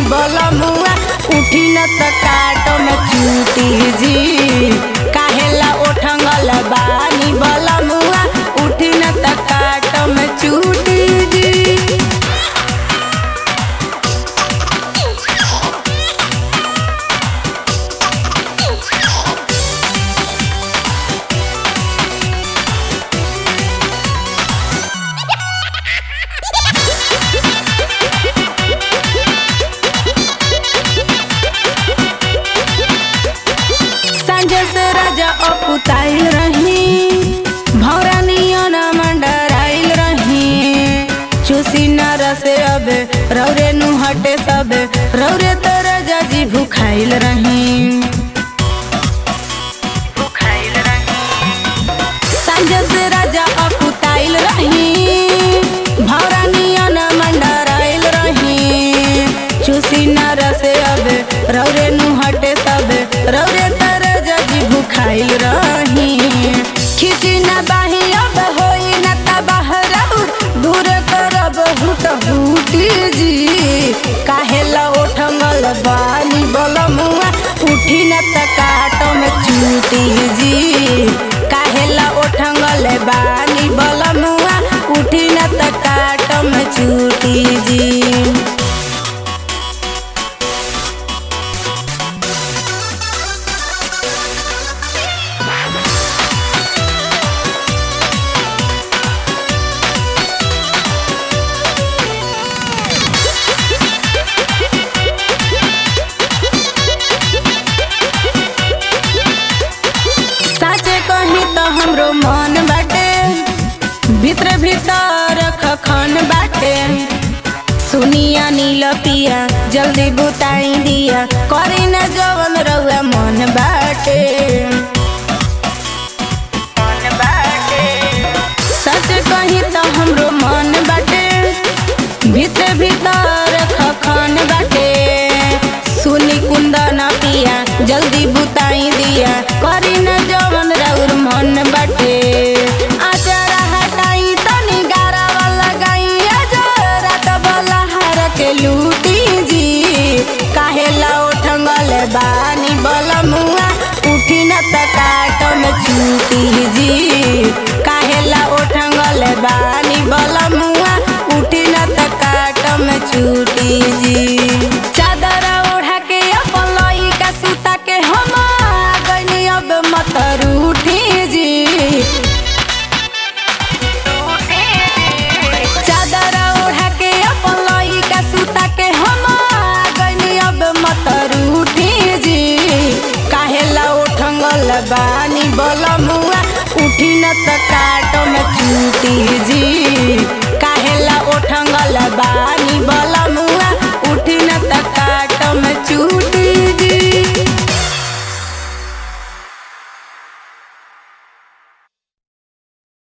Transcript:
बलमुआ उठी न त काट में चूटी जी काहेला ओठंगल बानी बलमुआ उठी न त काट में चूटी जी संजय से राजा अपुताइल रही भौरानियों न मंडराइल रही चूसी न रसे अबे रौरे नु हटे सबे रौरे तो राजा जी भूखाइल रही संजय से राजा अपुताइल रही भौरानियों न मंडराइल रही चूसी न रसे अबे रौरे नु हटे सबे रौरे तर जजी भूखाइल रही खिची न बाही अब होई न तबाह रहू दूर करब हुट हुटी जी काहेला ओठंगल बानी बलमुआ उठी न त काट में चूटी जी काहेला ओठंगल बानी बलमुआ उठी न त काट में चूटी जी साचे कही तो हमरो मन बाटे भीतर भीतर खखन बाटे सुनिया नील पिया जल्दी बुताई दिया करी न जवन रउआ मन बाटे सच कही तो हमरो मन बाटे भीतर भीतर खखन बाटे सुनी कुंदन पिया जल्दी बुताई दिया करी न जवन रउर मन बाटे आचारा हटाई तनी गारावा लगाई रात बला हार के लूटी जी काहेला ओठंगल बानी बलमुआ उठी न त काट में चूटी जी काहेला ओठंगल बानी बलमुआ उठी न त काट में चूटी जी चादर ओढ़ा के अपन लइका सुता के हम आ गइनी अब मत रूठी जी चादर ओढ़ा के अपन लइका सुता के हम आ गइनी अब मत रूठी जी काहेला ओठंगल बानी बलमुआ उठी न त काट में चूटी जी काहेला ओठंगल बानी बलमुआ उठी न त काट में चूटी